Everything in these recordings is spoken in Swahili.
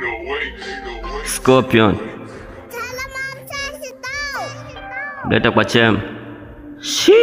Scorpion. Leta kwa chem. Shi.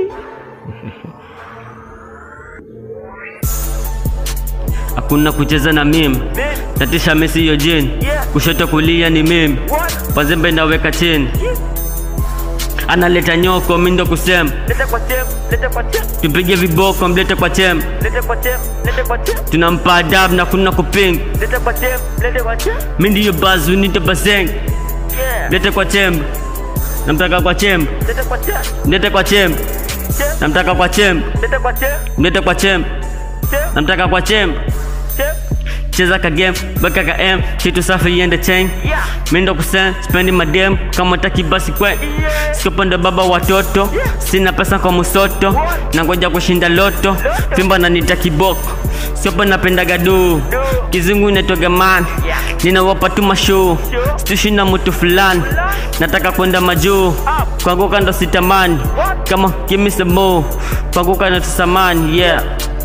Hakuna kucheza na mimi. Tatisha Messi hiyo jini. Kushoto kulia ni mimi. Pazembe naweka chini. Analeta nyoko mimi ndo kusema. Lete kwa chem, lete kwa chem, Tupige viboko mlete kwa chem. lete kwa chem, lete kwa chem, Tunampa adabu na kuna kuping. lete kwa chem, lete kwa chem. Mimi ndiyo bazu nite baseng. Yeah. Lete kwa chem. Namtaka kwa chem. Lete kwa chem, Mlete kwa chem. chem, Namtaka kwa chem. lete kwa chem, Mlete kwa chem. chem, Namtaka kwa chem. chem. Cheza ka game, weka ka M, kitu safi iende chain. Yeah. Mimi ndo kusen, spendi madem, kama taki basi kwe. Yeah. Sikopenda baba watoto, sina pesa kwa musoto, nangoja kushinda loto, fimba na nita kiboko. Siopo napenda gadu, kizungu inaitwaga man, Yeah. ninawapa tu mashow, stishi na mtu fulani, nataka kwenda majuu, kuanguka ndo sitamani, kama kimisemo, kuanguka ndo tusamani, yeah.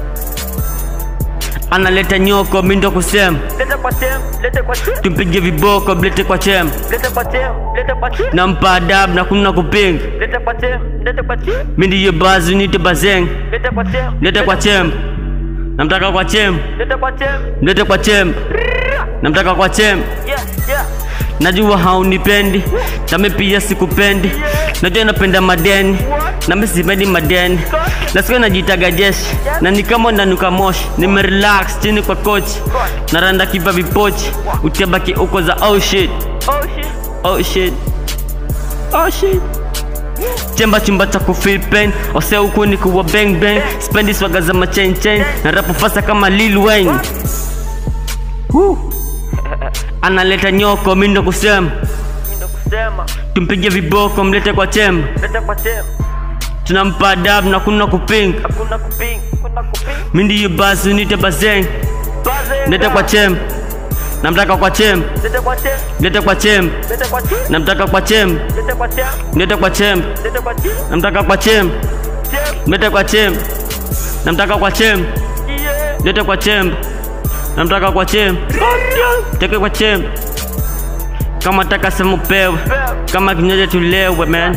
Analeta nyoko, mimi ndo kusema Lete kwa chem, lete kwa chem, tumpige viboko mlete kwa chem lete kwa chem, lete kwa chem, nampa adabu na kuna kupinga lete kwa chem, lete kwa chem, mi ndiyo bazu nite bazeng lete kwa chem, mlete kwa chem namtaka kwa chem lete kwa chem. mlete kwa chem namtaka kwa chem Yeah, yeah. najua haunipendi nami pia sikupendi najua napenda madeni nami sipendi madeni nasikia najitaga jeshi na ni kama nanuka moshi nimerelax chini kwa kochi naranda kipa vipochi utabaki uko za oh shit Oh shit. Oh shit. Oh shit. Chemba chumba cha kufeel pain ose huku ni kuwa bang bang spendi swaga za machain chain na rapu fasa kama Lil Wayne Woo. analeta nyoko mi ndo kusema Mimi ndo kusema, tumpige viboko mlete kwa chemba lete kwa chem. tunampa adabu na kuna kupinga Hakuna kuping, hakuna kuping. mi ndiyo basi nite bazeng Baze. mlete kwa chemba namtaka kwa chemba Lete kwa chem, mlete kwa chemba lete kwa chem, namtaka kwa chemba lete kwa chem, mlete kwa chemba lete kwa chem, namtaka kwa chemba chem. mlete kwa chemba namtaka kwa chemba Yeah. lete kwa chemba namtaka kwa chemba teke kwa chemba kama taka sema upewe kama kinywaji tulewe man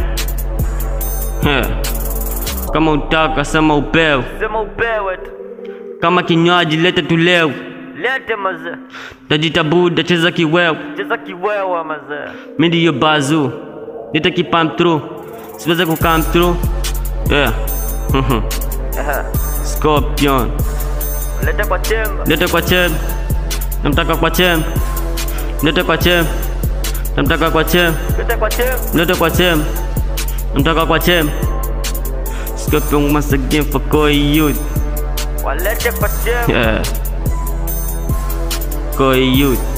yeah. kama utaka sema upewe Sema upewe tu. kama kinywaji lete tulewe Lete mazee. tajita buda cheza kiwewe Cheza kiwewa mazee. mi ndiyo bazu lete kipam through siweze kukam through yeah. Aha. scorpion Lete kwa chemba. lete kwa chemba namtaka kwa chemba lete kwa chemba namtaka kwa chemba Lete kwa chemba. Lete kwa chem Namtaka kwa chem Scorpion once again for Koi Youth Walete kwa chemba. Yeah Koi Youth